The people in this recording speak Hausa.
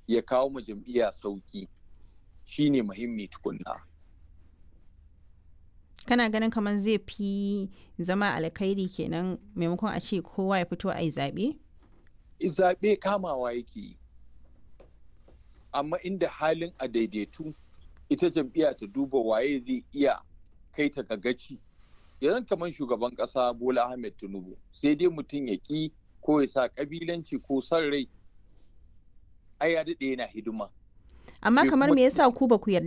ya kawo ma jam'iyya sauki shine muhimmi tukunna kana ganin kamar zai fi zama alkhairi kenan maimakon a ce kowa ya fito a yi zaɓe? zaɓe kamawa yake yi amma inda halin a daidaitu ita jam'iyya ta duba waye zai iya kai ta gagaci yanzu kamar shugaban ƙasa bola ahmed tinubu sai dai mutum ya ƙi ko ya sa ƙabilanci ko son rai ai ya daɗe yana hidima amma Bai kamar kuma- me yasa ku ba ku yarda